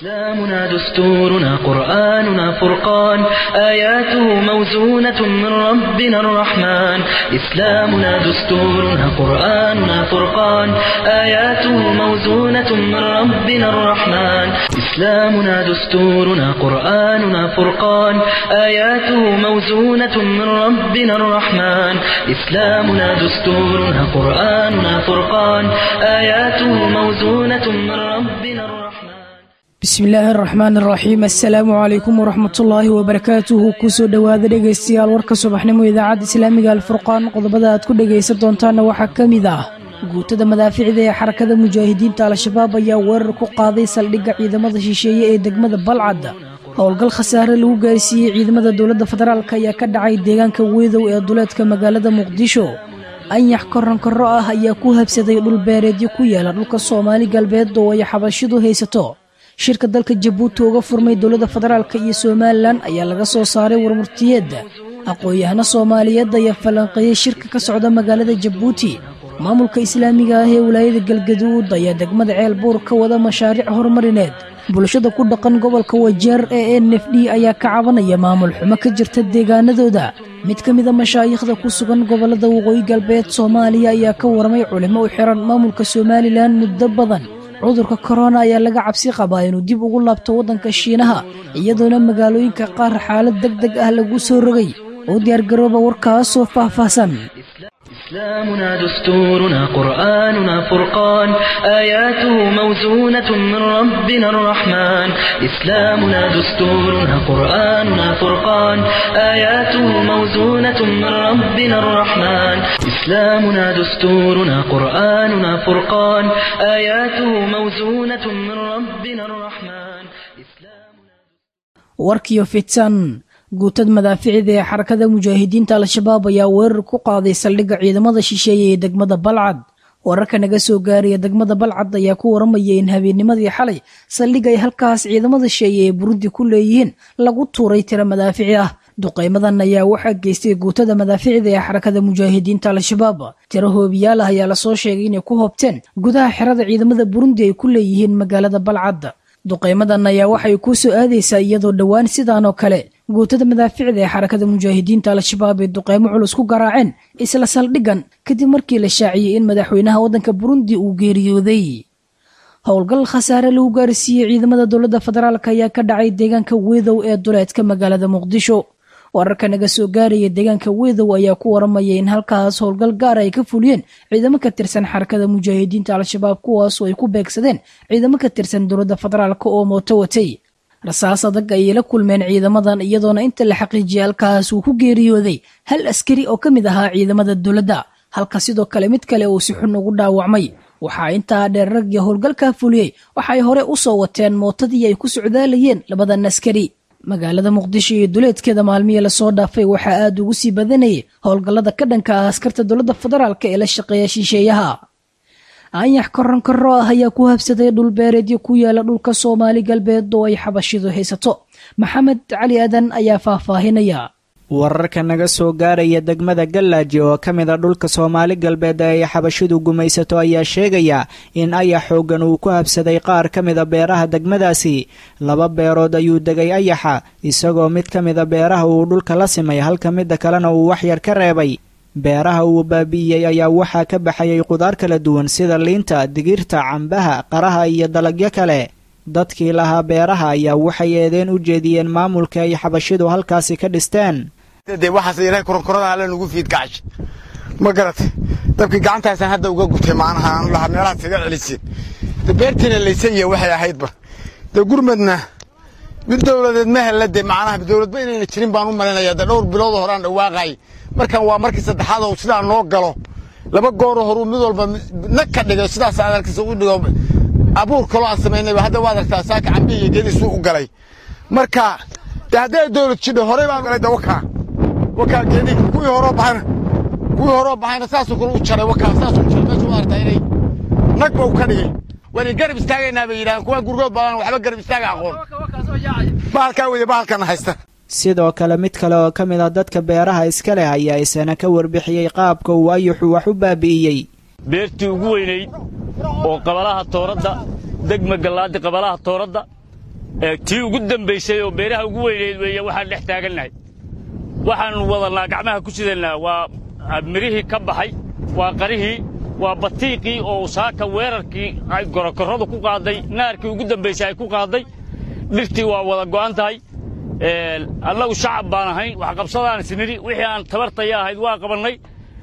إسلامنا دستورنا قرآننا فرقان آياته موزونة من ربنا الرحمن إسلامنا دستورنا قرآننا فرقان آياته موزونة من ربنا الرحمن إسلامنا دستورنا قرآننا فرقان آياته موزونة من ربنا الرحمن إسلامنا دستورنا قرآننا فرقان آياته موزونة من ربنا الرحمن bismi illaahi araxmaan araxiim assalaamu calaykum waraxmatullaahi wabarakaatuhu kusoo dhowaada dhegaystayaal warka subaxnimo idaacadda islaamiga alfurqaan qodobada aad ku dhegaysan doontaanna waxaa ka mid ah guutada madaaficda ee xarakada mujaahidiinta al-shabaab ayaa weerar ku qaaday saldhigga ciidamada shisheeye ee degmada balcad howlgal khasaare lagu gaarsiiyey ciidamada dowladda federaalk ayaa ka dhacay deegaanka weedow ee duleedka magaalada muqdisho anyax koronkorro ah ayaa ku habsaday dhul beereedyo ku yaala dhulka soomaali galbeed oo ay xabashidu haysato shirka dalka jabuuti uga furmay dowladda federaalk iyo somalilan ayaa laga soo saaray warmurtiyeedda aqoon-yahano soomaaliyeed ayaa falanqeeyey shirka ka socda magaalada jabuuti maamulka islaamiga ah ee wilaayada galgaduud ayaa degmada ceel buur ka wada mashaariic horumarineed bulshada ku dhaqan gobolka wajeer ee n f d ayaa ka cabanaya maamul xumo ka jirta deegaanadooda mid ka mida mashaayikhda ku sugan gobolada waqooyi galbeed soomaaliya ayaa ka waramay culimo u xiran maamulka somalilan muddo badan cudurka korona ayaa laga cabsi qabaa inuu dib ugu laabto waddanka shiinaha iyadoona magaalooyinka qaar xaalad deg deg ah lagu soo rogay oo diyaargarooba warkaasoo faahfaahsan إسلامنا دستورنا قرآننا فرقان آياته موزونة من ربنا الرحمن إسلامنا دستورنا قرآننا فرقان آياته موزونة من ربنا الرحمن إسلامنا دستورنا قرآننا فرقان آياته موزونة من ربنا الرحمن إسلامنا warkiyo fitan guutad madaaficida ee xarakada mujaahidiinta al-shabaab ayaa weerar ku qaaday saldhigga ciidamada shisheeye ee degmada balcad wararka naga soo gaaraya degmada balcad ayaa ku waramaya in habeennimadii xalay saldhig ay halkaas ciidamada shisheeye ee burundi ku leeyihiin lagu tuuray tiro madaafici ah duqaymadan ayaa waxaa geystay guutada madaaficda ee xarakada mujaahidiinta al-shabaab tiro hoobiyaal ah ayaa lasoo sheegay inay ku hobteen gudaha xerada ciidamada burundi ay ku leeyihiin magaalada balcad duqaymadan ayaa waxay ku soo aadaysaa iyadoo dhowaan sidaan oo kale guutada madaaficda ee xarakada mujaahidiinta al-shabaab ay duqaymo culus ku garaaceen isla saldhigan kadib markii la shaaciyey in madaxweynaha waddanka burundi uu geeriyooday howlgal khasaare lagu gaarsiiyey ciidamada dowladda federaalk ayaa ka dhacay deegaanka weedow ee duleedka magaalada muqdisho wararka naga soo gaaraya deegaanka weedow ayaa ku waramaya in halkaas howlgal gaar ay ka fuliyeen ciidamo ka tirsan xarakada mujaahidiinta al-shabaab kuwaasoo ay ku beegsadeen ciidamo ka tirsan dowladda federaalk oo mooto watay rasaas adag ayay la kulmeen ciidamadan iyadoona inta la xaqiijiyay halkaas uu ku geeriyooday hal askari oo ka mid ahaa ciidamada dowladda halka sidoo kale mid kale uu si xun ugu dhaawacmay waxaa intaa dheer raggii howlgalkaa fuliyey waxaay hore u soo wateen mootadii ay ku socdaalayeen labadan askari magaalada muqdisho iyo duleedkeeda maalmihii lasoo dhaafay waxaa aad ugu sii badanayay howlgallada ka dhanka ah askarta dowladda federaalk ee la shaqeeya shisheeyaha anyax koronkorro ah ayaa ku habsaday dhul beereedyo ku yaala dhulka soomaali galbeed oo ay xabashidu haysato maxamed cali adan ayaa faahfaahinaya wararka naga soo gaaraya degmada gallaaji oo ka mid a dhulka soomaali galbeed ee ay xabashidu gumaysato ayaa sheegaya in ayax xooggan uu ku habsaday qaar ka mida beeraha degmadaasi laba beerood ayuu degay ayaxa isagoo mid ka mida beeraha uu dhulka la simay halka midda kalena uu waxyar ka reebay beeraha uu baabi'iyey ayaa waxaa ka baxayay qudaar kala duwan sida liinta digirta cambaha qaraha iyo dalagyo kale dadkii lahaa beeraha ayaa waxay eedeen u jeediyeen maamulka ay xabashidu halkaasi ka dhisteen de waxaas ilahay koronkorada alle nugu fiidgacash ma garatay dabkii gacantaasaan hadda uga gutay maanaha aanu lahaa meelahaas iga celisin de beertiina laysanya waxay ahaydba de gurmadna mid dowladeed ma hella de macnaha dowladba inayna jirin baan u malinaya de dhowr biloodoo horaan dhawaaqay markan waa markii saddexaad oo sidaa noo galo laba gooroo horuu mid walba nag ka dhigay sidaas adalkiisa u dhigo abuur kaloo aan samaynayba hadda waad aragtaa saaka cambi iyo geediisuu u galay marka de hadday dowlad jidho horey baan galay de wakaa wakaa geedii kuwii horoo baxayna kuwii horoo baxayna saasuu kale u jaray wakaa saasuu jaray meesha u aragtaa inay nag ba u ka dhigay waan garab istaagaynaa bay yidhahdeen kuwa gurgood badan waxba garab istaaga aqoon bahalkaa weeye bahalkana haysta sidoo kale mid kale oo ka mid ah dadka beeraha iska leh ayaa isana ka warbixiyey qaabka uu ayuxu wax u baabi'iyey beertii ugu weynayd oo qabalaha tooradda degma gallaadi qabalaha tooradda tii ugu dambaysay oo beeraha ugu weyneed weeye waxaan dhex taagannahay waxaannu wadannaa gacmaha ku sidannaa waa mirihii ka baxay waa qarihii waa batiiqii oo saaka weerarkii ay gorokorradu ku qaadday naarkii ugu dambaysay ay ku qaadday dhirtii waa wada go'an tahay annagu shacab baan ahayn waxqabsadaan isnidhi wixii aan tabartaya ahayd waa qabannay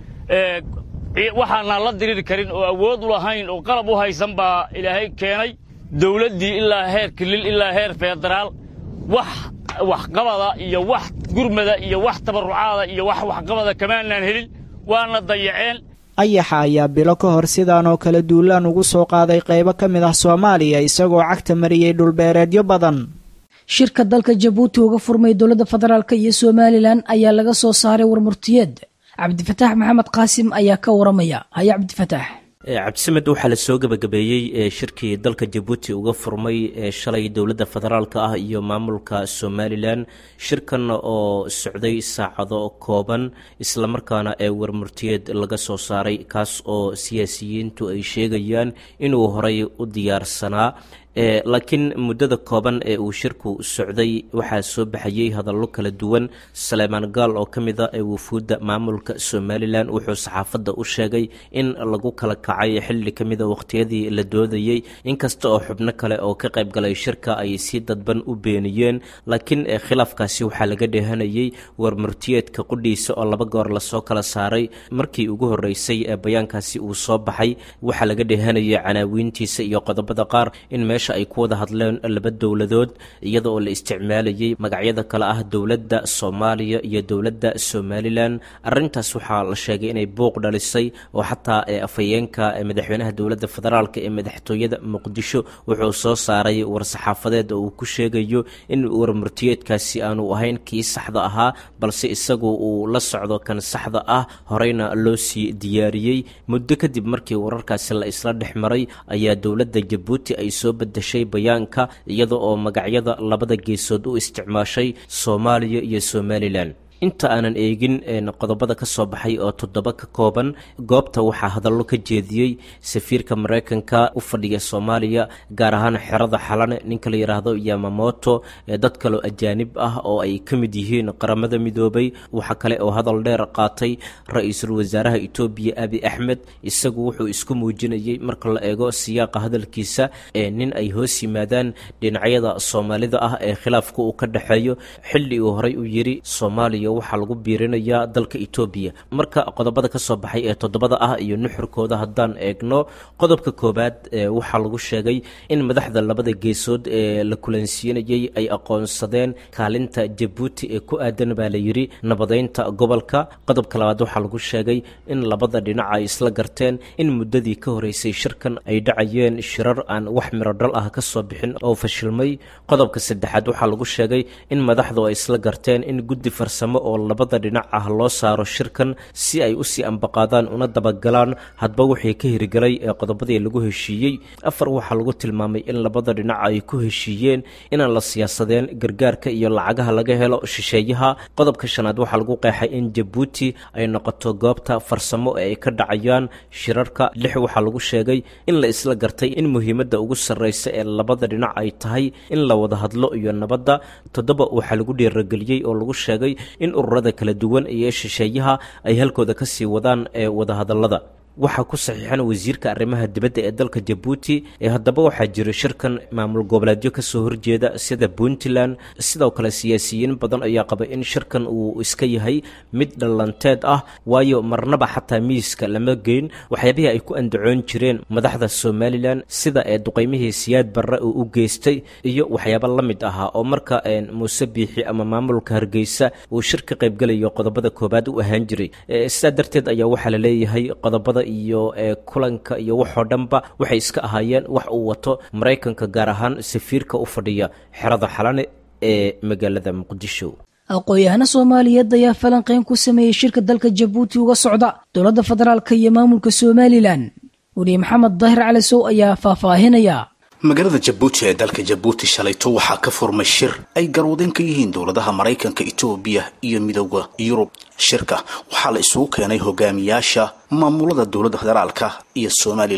waxaanaan la diriri karin oo awood u lahayn oo qalab u haysan baa ilaahay keenay dawladdii ilaa heer kilil ilaa heer federaal wax waxqabada iyo wax gurmada iyo wax tabarrucaada iyo wax waxqabada kamaanaan helin waana dayaceen ayaxa ayaa bilo ka hor sidaan oo kale duulaan ugu soo qaaday qaybo ka mid ah soomaaliya isagoo cagta mariyey dhulbeereedyo badan shirka dalka jabuuti uga furmay dowladda federaalk iyo somalilan ayaa laga soo saaray warmurtiyeed cabdifataax maxamed qaasim ayaa ka waramaya haya cabdifataax cabdisamed waxaa la soo gebagabeeyey shirkii dalka jabuuti uga furmay shalay dowladda federaalka ah iyo maamulka somalilan shirkan oo socday saacado kooban islamarkaana ee warmurtiyeed laga soo saaray kaas oo siyaasiyiintu ay sheegayaan inuu horay u diyaarsanaa laakiin muddada kooban ee uu shirku socday waxaa soo baxayey hadallo kala duwan saleemaan gaal oo ka mid a ee wufuudda maamulka somalilan wuxuu saxaafadda u sheegay in lagu kala kacay xilli ka mida wakhtiyadii la doodayey inkasta oo xubno kale oo ka qayb galay shirka ay si dadban u beeniyeen laakiin khilaafkaasi waxaa laga dheehanayey warmurtiyeedka qudhiisa oo laba goor lasoo kala saaray markii ugu horreysay ee bayaankaasi uu soo baxay waxaa laga dheehanayay canaawiintiisa iyo qodobada qaar in ay ku wada hadleen laba dowladood iyada oo la isticmaalayay magacyada kale ah dowladda soomaaliya iyo dowladda somalilan arintaas waxaa la sheegay inay buuq dhalisay oo xataa afhayeenka madaxweynaha dowladda federaalk ee madaxtooyada muqdisho wuxuu soo saaray war-saxaafadeed oo uu ku sheegayo in warmurtiyeedkaasi aanu ahayn kii saxda ahaa balse isagu uu la socdo kan saxda ah horeyna loo sii diyaariyey muddo kadib markii wararkaasi la isla dhex maray ayaa dowladda jabuuti ay soo dashay bayaanka iyada oo magacyada labada geesood u isticmaashay soomaaliya iyo somalilan inta aanan eegin qodobada ka soo baxay oo toddoba ka kooban goobta waxaa hadallo ka jeediyey safiirka maraykanka u fadhiya soomaaliya gaar ahaan xerada xalane ninka la yidhaahdo yamamoto dad kaloo ajaanib ah oo ay ka mid yihiin qaramada midoobay waxaa kale oo hadal dheer qaatay ra-iisul wasaaraha etoobiya abi axmed isagu wuxuu isku muujinayey marka la eego siyaaqa hadalkiisa nin ay hoos yimaadaan dhinacyada soomaalida ah ee khilaafka uu ka dhexeeyo xilli uu horey u yidhi soomaaliya waxaa lagu biirinayaa dalka etoobiya marka qodobada ka soo baxay ee toddobada ah iyo nuxurkooda haddaan eegno qodobka koowaad waxaa lagu sheegay in madaxda labada geesood ee la kulansiinayey ay aqoonsadeen kaalinta jabuuti ee ku aadan baa la yidhi nabadeynta gobolka qodobka labaad waxaa lagu sheegay in labada dhinac ay isla garteen in muddadii ka horeysay shirkan ay dhacayeen shirar aan wax mirodhal ah ka soo bixin oo fashilmay qodobka saddexaad waxaa lagu sheegay in madaxdu ay isla garteen in guddi farsamo oo labada dhinac ah loo saaro shirkan si ay usii ambaqaadaan una dabagalaan hadba wixii ka hirgelay ee qodobadii lagu heshiiyey afar waxaa lagu tilmaamay in labada dhinac ay ku heshiiyeen inaan la siyaasadeen gargaarka iyo lacagaha laga helo shisheeyaha qodobka shanaad waxaa lagu qeexay in jabuuti ay noqoto goobta farsamo ee ay ka dhacayaan shirarka lix waxaa lagu sheegay in la isla gartay in muhiimadda ugu sarreysa ee labada dhinac ay tahay in la wada hadlo iyo nabadda toddoba waxaa lagu dhiirageliyey oo lagu sheegay in ururada kala duwan iyo shisheeyaha ay halkooda ka sii wadaan ee wadahadallada waxaa ku saxiixan wasiirka arrimaha dibadda ee dalka jabuuti ee haddaba waxaa jira shirkan maamul goboleedyo kasoo horjeeda sida puntland sidoo kale siyaasiyiin badan ayaa qaba in shirkan uu iska yahay mid dhallanteed ah waayo marnaba xataa miiska lama geyn waxyaabihii ay ku andacoon jireen madaxda somalilan sida ee duqeymihii siyaad barre uu u geystay iyo waxyaabo la mid ahaa oo marka muuse biixi ama maamulka hargeysa uu shir ka qaybgelayo qodobada koobaad u ahaan jiray sidaa darteed ayaa waxaa la leeyahay qodobada iyo kulanka iyo waxoo dhanba waxay iska ahaayeen wax uu wato maraykanka gaar ahaan safiirka u fadhiya xerada xalane ee magaalada muqdisho aqoon-yahano soomaaliyeed ayaa falanqeyn ku sameeyey shirka dalka jabuuti uga socda dowladda federaalka iyo maamulka somalilan weriye maxamed daahir cali sow ayaa faahfaahinaya magaalada jabuuti ee dalka jabuuti shalayto waxaa ka furmay shir ay garwadeen ka yihiin dowladaha maraykanka etoobiya iyo midooda yurub shirka waxaa la isugu keenay hogaamiyaasha maamulada dowladda federaalka iyo somalilan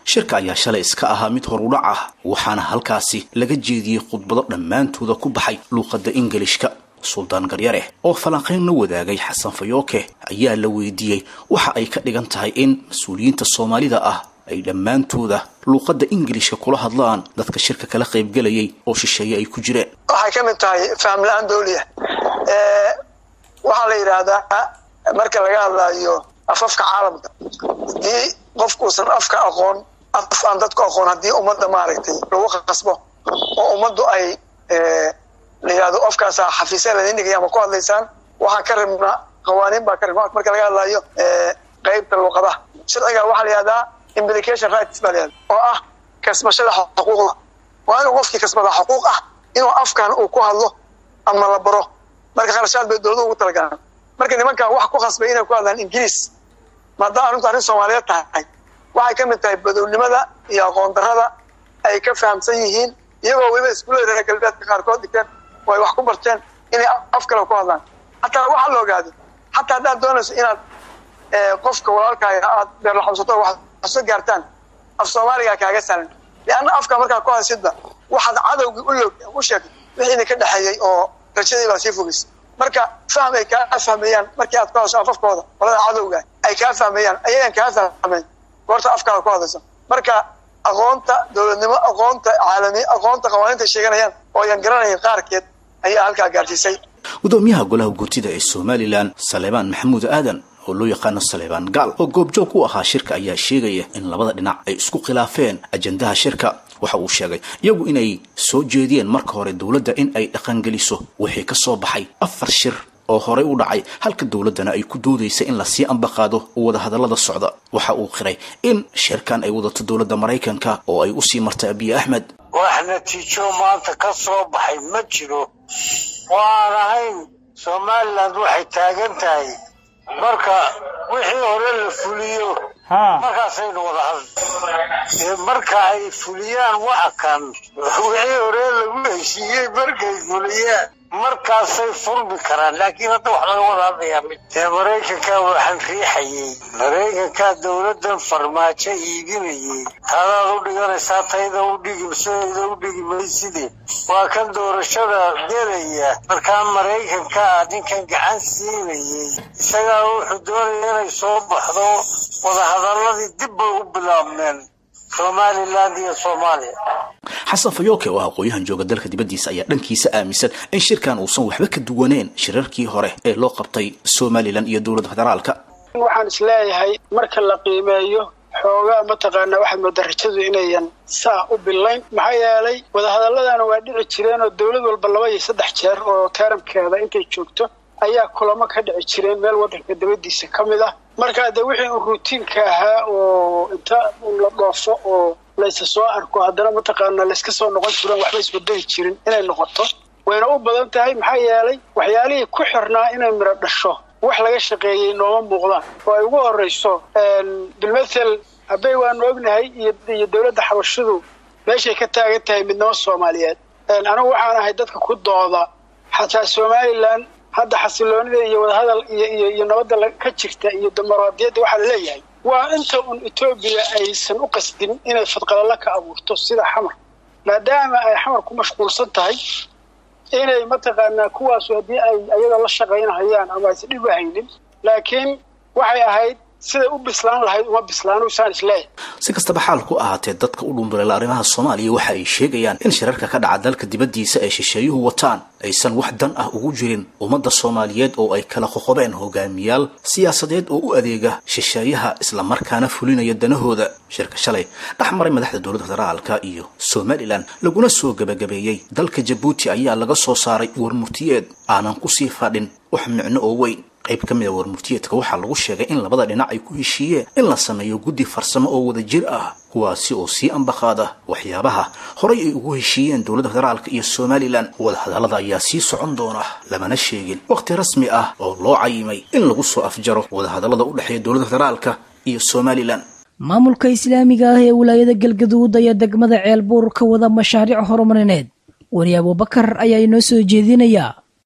shirka ayaa shalay iska ahaa mid horudhac ah waxaana halkaasi laga jeediyey khudbado dhammaantooda ku baxay luuqadda ingilishka suldaan garyare oo falanqayn la wadaagay xasan fayooke ayaa la weydiiyey waxa ay ka dhigan tahay in mas-uuliyiinta soomaalida ah ay dhammaantooda luuqadda ingilishka kula hadlaan dadka shirka kala qaybgelayay oo shisheeye ay ku jireen waxay ka mid tahay faham la-aan dawliya waxaa la yidhaahdaa marka laga hadlaayo afafka caalamka haddii qofkuusan afka aqoon af aan dadku aqoon haddii ummadda maaragtay lagu qasbo oo ummaddu ay la yidhahdo afkaasa xafiisya ladin dhigaya ama ku hadlaysaan waxaan ka rabnaa qawaaniin baa ka rabna marka laga hadlaayo qeybta luuqadaha sharciga waxaa la yihahdaa implication rights baa la yihahda oo ah kasbashada xuquuqda waa inuu qofkii kasbada xuquuq ah inuu afkan uu ku hadlo ama la baro marka kharashaad bay dowladu ugu talagalaan marka nimankan wax ku khasbay inay ku hadlaan ingiriis maadaama arrintu arrin soomaaliyeed tahay waxay ka mid tahay badownimada iyo aqoon darrada ay ka fahamsan yihiin iyagoo weliba iskuullada reer galbeedka qaarkood dhigteen oo ay wax ku barteen inay af kale ku hadlaan hataa waxaa la ogaado hataa haddaad doonayso inaad qofka walaalkaaga aad beerlaxabsato wax soo gaartaan af soomaaliga kaaga sahlan lianna afka markaa ku hadsidba waxaad cadowgii u log u sheegtay wixiina ka dhexeeyey oo rajadii baa sii fogeysay marka fahm ay kaa fahmayaan markii aad ku hadasho afafkooda qolada cadowga ay kaa fahmayaan ayagan kaa fahmayn goorta afkaada ku hadlayso marka aqoonta dowladnimo aqoonta caalami aqoonta qawaaniinta sheeganayaan oo ayan garanayn qaarkeed ayaa halkaa gaarsiisay gudoomiyaha golaha guurtida ee somalilan saleebaan maxamuud aadan oo loo yaqaano saleebaan gaal oo goobjoog u ahaa shirka ayaa sheegaya in labada dhinac ay isku khilaafeen ajandaha shirka waxa uu sheegay iyagu inay soo jeediyeen marka hore dowladda in ay dhaqangeliso wixii ka soo baxay afar shir oo horey u dhacay halka dowladdana ay ku doodaysa in lasii ambaqaado wadahadallada socda waxa uu qiray in shirkan ay wadato dowladda maraykanka oo ay usii martay abiy axmed wax natiijo maanta ka soo baxay ma jiro waan ahayn somalilan waxay taagan tahay marka wixii hore la fuliyo markaasaynu wada hadli marka ay fuliyaan waxa kan wixii hore lagu heshiiyey markay fuliyaan markaasay furmi karaan laakiin hadda wax laga wada hadlayaa mid dee maraykankaa waxaan riixayey maraykankaa dowladdan farmaajo iibinayey taadaad u dhiganaysaa tayda u dhigi maseeda u dhigi mayside waa kan doorashada gelaya markaa maraykankaa ninkan gacan siinayey isagaa wuxuu doonaya inay soo baxdo wadahadalladii dib bay u bilaabmeen somaliland iyo soomaaliya xasan fayooke oo ah aqooyahan jooga dalka dibaddiisa ayaa dhankiisa aaminsan in shirkan uusan waxba ka duwaneen shirarkii hore ee loo qabtay somalilan iyo dowladda federaalka waxaan isleeyahay marka la qiimeeyo xoogaa mataqaanaa waxaad moodaa rajadu inayan saa u bilayn maxaa yeelay wadahadaladana waa dhici jireen oo dowlad walba laba iyo saddex jeer oo taaramkeeda intay joogto ayaa kulamo ka dhici jireen meel waddanka dabadiisa ka mid ah markaa dee wixii uu ruutiinka ahaa oo inta la dhoofo oo laysa soo arko haddana mataqaanaa layska soo noqon jiroon waxba isbedeli jirin inay noqoto wayna u badan tahay maxaa yeelay waxyaalihii ku xirnaa inay midho dhasho wax laga shaqeeyey nooma muuqdaan oo ay ugu horrayso bilmathel habey waanu ognahay iyo dowladda xabashidu meeshay ka taagan tahay midnimo soomaaliyeed anigu waxaan ahay dadka ku dooda xataa somalilan hadda xasiloonida iyo wadahadal iyo iyo nabadda ka jirta iyo dimuqraadiyadda waxaa la leeyahay waa inta un etoobiya aysan u qasdin inay fadqalala ka abuurto sida xamar maadaama ay xamar ku mashquulsan tahay inay mataqaanaa kuwaasu haddii ay ayada la shaqaynahayaan ama aysan dhib u haynin laakiin waxay ahayd siday u bislaan lahayd uma bislaanu saan isleeyahay si kastaba xaal ku ahaatee dadka u dhunduleela arrimaha soomaaliya waxa ay sheegayaan in shirarka ka dhaca dalka dibaddiisa ee shisheeyuhu wataan aysan wax dan ah ugu jirin ummadda soomaaliyeed oo ay kala qoqobeen hogaamiyaal siyaasadeed oo u adeega shisheeyaha islamarkaana fulinaya danahooda shirka shalay dhex maray madaxda dowladda federaalka iyo somalilan laguna soo gebagabeeyey dalka jabuuti ayaa laga soo saaray warmurtiyeed aanan kusii fadhin wax micno oo weyn qayb ka mid a warmurtiyeedka waxaa lagu sheegay in labada dhinac ay ku heshiiyeen in la sameeyo guddi farsamo oo wada jir ah kuwaasi oo sii ambaqaada waxyaabaha horay ay ugu heshiiyeen dowladda federaalka iyo somalilan wadahadallada ayaa sii socon doona lamana sheegin wakhti rasmi ah oo loo cayimay in lagu soo afjaro wadahadallada u dhexeeya dowladda federaalka iyo somalilan maamulka islaamiga ah ee wilaayada galgaduud ayaa degmada ceelbuur ka wada mashaariic horumarineed weli abubakar ayaa inoo soo jeedinayaa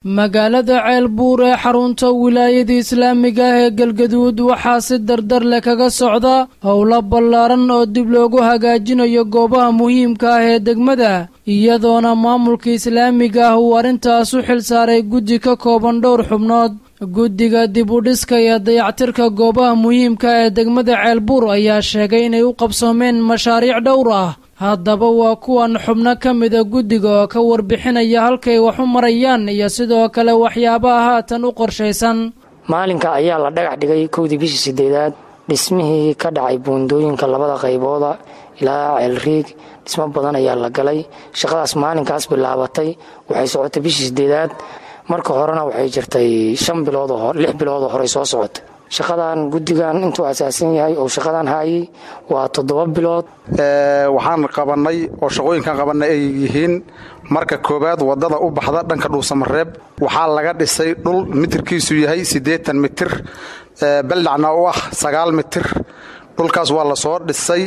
magaalada ceelbuur ee xarunta wilaayada islaamiga ah ee galgaduud waxaa si dardar leh kaga socda howlo ballaaran oo dib loogu hagaajinayo goobaha muhiimka ah ee degmada iyadoona maamulka islaamiga ah uu arrintaas u xil saaray guddi ka kooban dhowr xubnood guddiga dib u dhiska iyo dayactirka goobaha muhiimka ee degmada ceelbuur ayaa sheegay inay u qabsoomeen mashaariic dhowr ah haddaba waa kuwan xubno ka mida guddiga oo ka warbixinaya halkay wax u marayaan iyo sidoo kale waxyaabaha haatan u qorshaysan maalinka ayaa la dhagax dhigay kowdii bishii sideedaad dhismihii ka dhacay buundooyinka labada qaybooda ilaa ceelriig dhismo badan ayaa la galay shaqadaas maalinkaas bilaabatay waxay socotay bishii sideedaad marka horena waxay jirtay shan bilood lix biloodoo horey soo socotay shaqadan guddigan intuu asaasan yahay oo shaqadan haayay waa toddoba bilood waxaan qabannay oo shaqooyinkan qabannay ay yihiin marka koowaad waddada u baxda dhanka dhuusamareeb waxaa laga dhisay dhul mitirkiisu yahay siddeetan mitir baldhacna u ah sagaal mitir dhulkaas waa la soo dhisay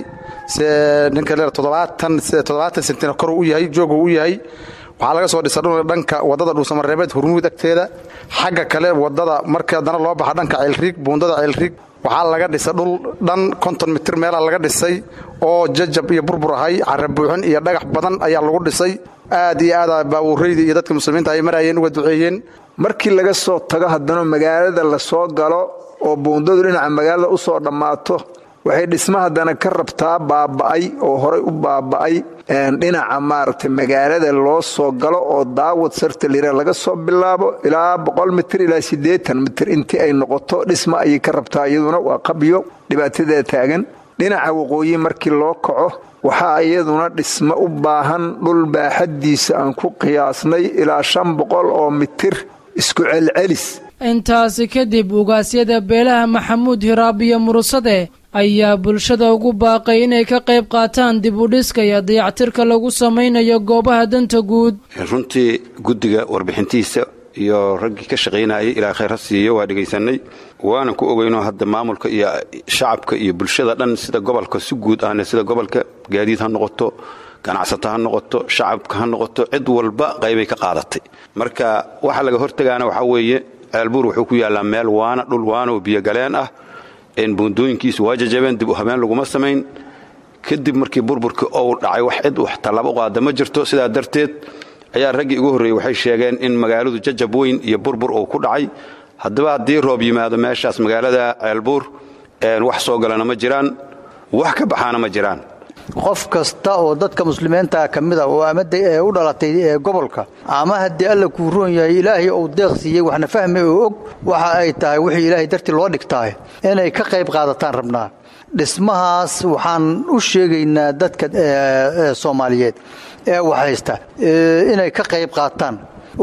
ninka sentina kor u yahay joogu u yahay waxaa laga soo dhisa dhulka dhanka wadada dhuusamareebeed hurmuud agteeda xagga kale wadada markii haddana loo baxa dhanka ceylriig buundada ceylriig waxaa laga dhisa dhul dhan konton mitir meelaa laga dhisay oo jajab iyo burbur ahay carabuuxin iyo dhagax badan ayaa lagu dhisay aad iyo aada baawuuraydii iyo dadka muslimiinta ay marayeen uga duceeyeen markii laga soo tago haddana magaalada la soo galo oo buundadu dhinaca magaalada u soo dhammaato waxay dhisma haddana ka rabtaa baaba'ay oo horay u baaba'ay dhinaca maaragtay magaalada loo soo galo oo daawad sarta lira laga soo bilaabo ilaa boqol mitir ilaa siddeetan mitir intii ay noqoto dhisma ayay ka rabtaa iyaduna waa qabyo dhibaatadeeda taagan dhinaca waqooyi markii loo kaco waxaa iyaduna dhismo u baahan dhul baaxaddiisa aan ku qiyaasnay ilaa shan boqol oo mitir isku celcelis intaasi kadib ugaasyada beelaha maxamuud hiraab iyo murusade ayaa bulshada ugu baaqay inay ka qayb qaataan dib u dhiska iyo dayactirka lagu samaynayo goobaha danta guud runtii guddiga warbixintiisa iyo raggii ka shaqaynayay ilaa khayr ha siiyo waa dhegaysanay waana ku ogeyno hadda maamulka iyo shacabka iyo bulshada dhan sida gobolka si guud ahna sida gobolka gaadiid ha noqoto ganacsato ha noqoto shacabka ha noqoto cid walba qaybay ka qaadatay marka waxa laga hortegaana waxaa weeye ceelbuur wuxuu ku yaallaa meel waana dhul waana oo biyogaleen ah buundooyinkiisu waa jajabeen dib u habeen laguma samayn kadib markii burburkii ou dhacay wax cid wax tallaabo u qaada ma jirto sidaa darteed ayaa raggii ugu horreeyey waxay sheegeen in magaaladu jajab weyn iyo burbur uu ku dhacay haddaba haddii roob yimaado meeshaas magaalada ceelbuur wax soo galana ma jiraan wax ka baxaana ma jiraan qof kasta oo dadka muslimiinta ka mid a oo amada ee u dhalatay ee gobolka ama haddii alla kuu roon yahay ilaahay uu deeq siiyey waxna fahmi oo og waxa ay tahay wixii ilaahay dartii loo dhigtaay inay ka qayb qaadataan rabnaa dhismahaas waxaan u sheegaynaa dadka soomaaliyeed ee waxhaysta inay ka qayb qaataan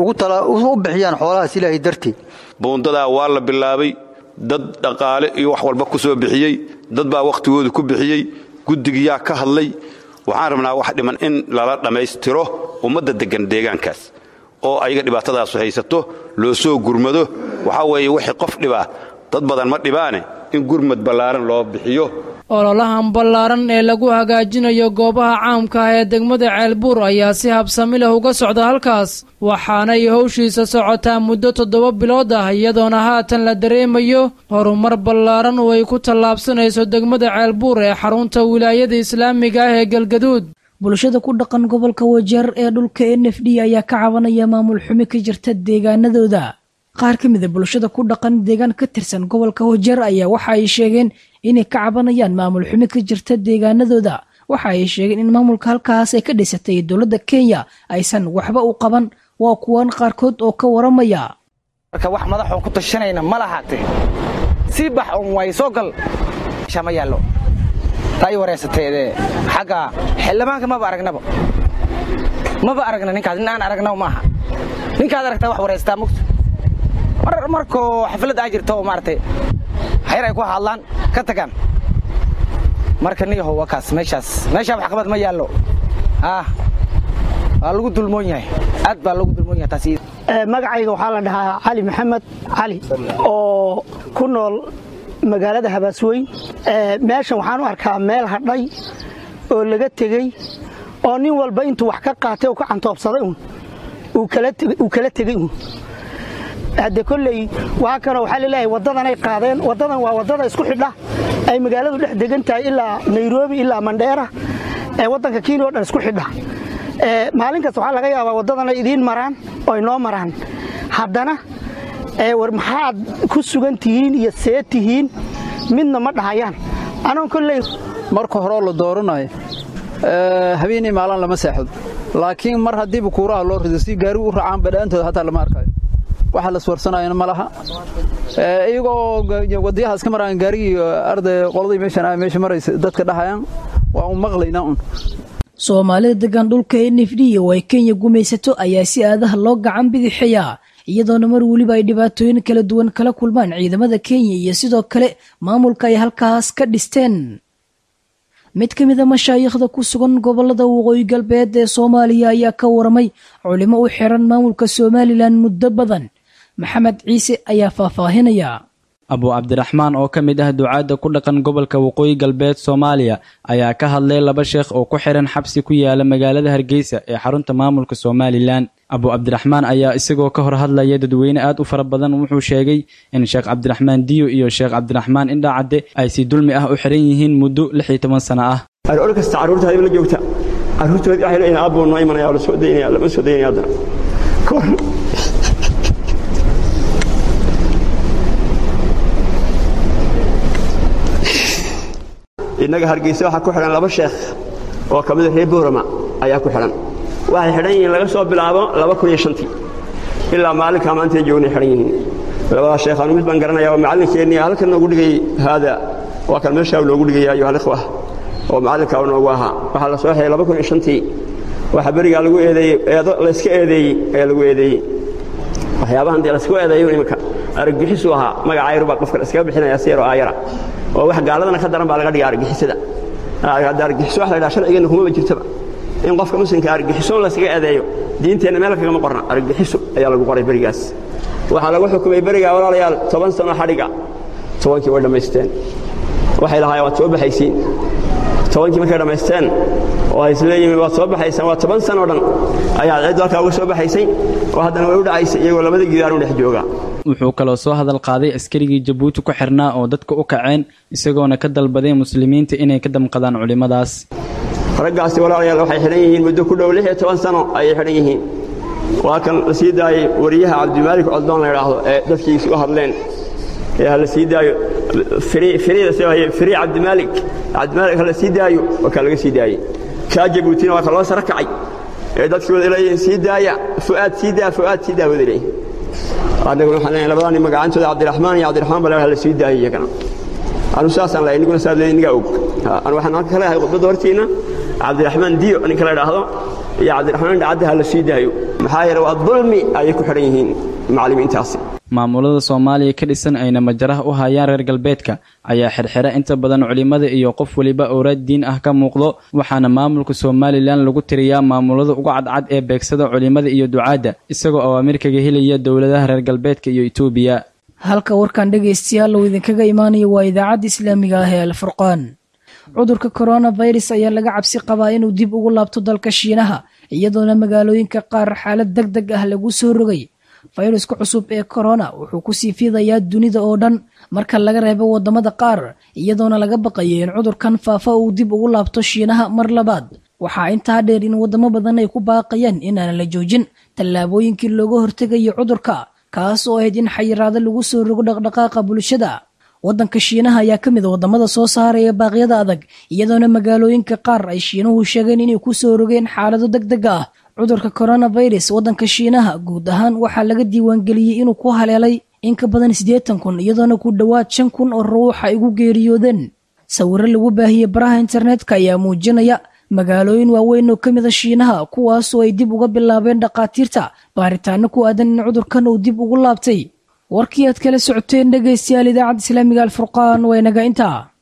u bixiyaan xoolahaas ilaahay dartii buundadaa waa la bilaabay dad dhaqaale iyo wax walba ku soo bixiyey dad baa wakhtigooda ku bixiyey guddigiyaa ka hadlay waxaan rabnaa wax dhiman in lala dhammaystiro ummadda deggan deegaankaas oo ayaga dhibaatadaasu haysato loo soo gurmado waxaa weeye wixii qof dhibaa dad badan ma dhibaane in gurmad ballaaran loo bixiyo ololahan ballaaran ee lagu hagaajinayo goobaha caamka ah ee degmada ceelbuur ayaa si habsami leh uga socda halkaas waxaanay howshiisa socotaa muddo toddoba bilood ah iyadoona haatan la dareemayo horumar ballaaran oo ay ku tallaabsanayso degmada ceelbuur ee xarunta wilaayada islaamiga ah ee galgaduud bulshada ku dhaqan gobolka wajeer ee dhulka n f d ayaa ka cabanaya maamul xumi ka jirta deegaanadooda qaar ka mida bulshada ku dhaqan deegaan ka tirsan gobolka wajeer ayaa waxa ay sheegeen inay ka cabanayaan maamul xumi ka jirta deegaanadooda waxa ay sheegeen in maamulka halkaas ay ka dhisatay dowladda kenya aysan waxba u qaban waa kuwan qaarkood oo ka waramaya marka wax madaxoon ku tashanayna ma lahaatee sii bax un way soo gal ma yaallo taa ii waraysateedee xagga xildhibaanka maba aragnaba maba aragna ninkaas nin aan aragna maaha ninkaad aragtaa wax waraystaa mugta markoo xaflad aa jirto oo maaragtay xayr ay ku hadlaan ka tagaan marka niyahow waa kaas meeshaas meeshaa waxqabad ma yaallo ah waa lagu dulmoon yahay aad baa lagu dulmoon yahay taas magacayga waxaa la dhahaa cali maxamed cali oo ku nool magaalada habaasweyn meeshan waxaan u arkaa meel hadhay oo laga tegey oo nin walba intuu wax ka qaatay oo ka cantoobsaday un uu kala tegey un hadde kolley waa kanoo waxaa laleeyahay waddadanay qaadeen waddadan waa waddada isku xidha ay magaaladu dhex degan tahay ilaa nairobi ilaa mandheera ee waddanka kenya o dhan isku xidha maalin kasta waxaa laga yaabaa waddadan ay idiin maraan oo ay noo maraan haddana war maxaad ku sugan tihiin iyo see tihiin midna ma dhahayaan anoon kolley marka horeo la dooranayo habeenii maalin lama seexdo laakiin mar haddiiba kuuraha loo rido si gaari u raacaan badhaantooda hataa lama arkayo waxa la swarsanayana ma laha iyagoo wadayaha iska maraan gaarigii arday qoladii meeshan meesha maraysa dadka dhahayaan waa un maqlaynaa un soomaalida degan dhulka n f d oo ay kenya gumaysato ayaa si aadaha loo gacan bidixeeyaa iyadoona mar weliba ay dhibaatooyin kala duwan kala kulmaan ciidamada kenya iyo sidoo kale maamulka ay halkaas ka dhisteen mid ka mid a mashaayikhda ku sugan gobolada waqooyi galbeed ee soomaaliya ayaa ka waramay culimo u xiran maamulka somalilan muddo badan maxamed ciise ayaa faahfaahinaya abu cabdiraxmaan oo ka mid ah ducaadda ku dhaqan gobolka waqooyi galbeed soomaaliya ayaa ka hadlay laba sheekh oo ku xiran xabsi ku yaala magaalada hargeysa ee xarunta maamulka somalilan abu cabdiraxmaan ayaa isagoo ka hor hadlaya dadweyne aad u fara badan wuxuu sheegay in sheekh cabdiraxmaan diyo iyo sheekh cabdiraxmaan indhacadde ay si dulmi ah u xiran yihiin muddo lix iyo toban sano ah aroor kasta carruurtaadi la joogta carruurtoodi waxay leeyihin aabuu noo imanaya la soo daynaya lama soo daynaya haddana innaga hargeysa waxaa ku xidhan laba sheekh oo ka mida reer boorama ayaa ku xidhan waxay xidhan yihiin laga soo bilaabo laba kun iyo shantii ilaa maalinkaa maantay joognay xidhan yihiin labadaa sheekhaanu mid baan garanaya oo macallinkeennii halkan noogu dhigay haada waa kan meeshaa noogu dhigaya ayuha alikhwa oo macallinkaa noogu ahaa waxaa la soo xidhay laba kun iyo shantii waxaa berigaa lagu eedeeyey eedo layska eedeeyey ee lagu eedeeyey waxyaabahan dee laysku eedeeyo iminka araggixisu ahaa magaca yar baa qofka iskaga bixinaya si yaroo aayara oo wax gaaladana ka daran baa laga dhiga argixisada argixiso wax la ydhaha sharcigeenna kumaba jirtaba in qofka muslimka argixisoon layskaga eedeeyo diinteenna meel kagama qorna argixiso ayaa lagu qoray berigaas waxaa lagu xukumay berigaa walaalayaal toban sano xadhiga tobankii way dhammaysteen waxay lahaayeen waad soo baxaysiin tobankii markay dhammaysteen oo ay isleeyihiin waad soo baxaysaan waa toban sano o dhan ayaa ciddu halkaa uga soo baxaysay oo haddana way u dhacaysay iyagoo labada gidaanu dhex jooga wuxuu kaloo soo hadal qaaday askarigii jabuuti ku xirnaa oo dadka u kaceen isagoona ka dalbaday muslimiinta inay ka damqadaan culimmadaas raggaasi walaalayaal waxay xidhan yihiin muddo ku dhow lix iyo toban sano ayay xidhan yihiin waa kan la sii daayey wariyaha cabdimaalik coddoon la idhaahdo ee dadkiisi u hadleen ee ha la sii daayo firi cabdimaalik cabdimaalik ha la sii daayo waa kaa laga sii daayey kaa jabuutina waa ka loo sara kacay ee dadkii wada leeyihiin sii daaya fu'aad sii daa fu'aad sii daa wada leeyihin annaguna waxaan leeyahay labadaa nin magacantooda cabdiraxmaan iyo cabdiraxmaan baa ha la sii daayay iyagana anu saasaan leeyahay niguna saad leeyahay nigaa og anu waxaan halka ka leeyahay khudbadda hortiina cabdiraxmaan diyo ninka la idhaahdo iyo cabdiraxmaan dhacadda ha la sii daayo maxaa yeele waa dulmi ayay ku xidhan yihiin macallimiintaasi maamulada soomaaliya ka dhisan ayna majaraha u hayaan reer galbeedka ayaa xirxira inta badan culimmada iyo qof weliba owraad diin ah ka muuqdo waxaana maamulka somalilan lagu tiriyaa maamulada uga cadcad ee beegsada culimmada iyo ducaadda isagoo awaamir kaga helaya dowladaha reer galbeedka iyo etoobiya halka warkan dhegaystayaal uu idinkaga imaanayo waa idaacadda islaamiga ah ee alfurqaan cudurka coronavirus ayaa laga cabsi qabaa inuu dib ugu laabto dalka shiinaha iyadoona magaalooyinka qaar xaalad deg deg ah lagu soo rogay fayruska cusub ee corona wuxuu kusii fidayaa dunida oo dhan marka laga reebo wadamada qaar iyadoona laga baqayo in cudurkan faafa uu dib ugu laabto shiinaha mar labaad waxaa intaa dheer in wadamo badan ay ku baaqayaan inaanan la joojin tallaabooyinkii looga hortegayo cudurka kaas oo ahayd in xayiraado lagu soo rogo dhaqdhaqaaqa bulshada waddanka shiinaha ayaa ka mid a wadamada soo saaraya baaqyada adag iyadoona magaalooyinka qaar ay shiinuhu sheegeen inay ku soo rogeen xaalado deg deg ah cudurka coronavirus waddanka shiinaha guud ahaan waxaa laga diiwaangeliyey inuu ku haleelay in ka badan siddeetan kun iyadoona ku dhowaad shan kun oo ruux ay ugu geeriyoodeen sawiro lagu baahiyey baraha internetka ayaa muujinaya magaalooyin waaweyn oo ka mid a shiinaha kuwaasoo ay dib uga bilaabeen dhakhaatiirta baaritaano ku aadan in cudurkan uu dib ugu laabtay warkii aad kala socoteen dhegaystayaal idaacadda islaamiga alfurqaan waa inaga intaa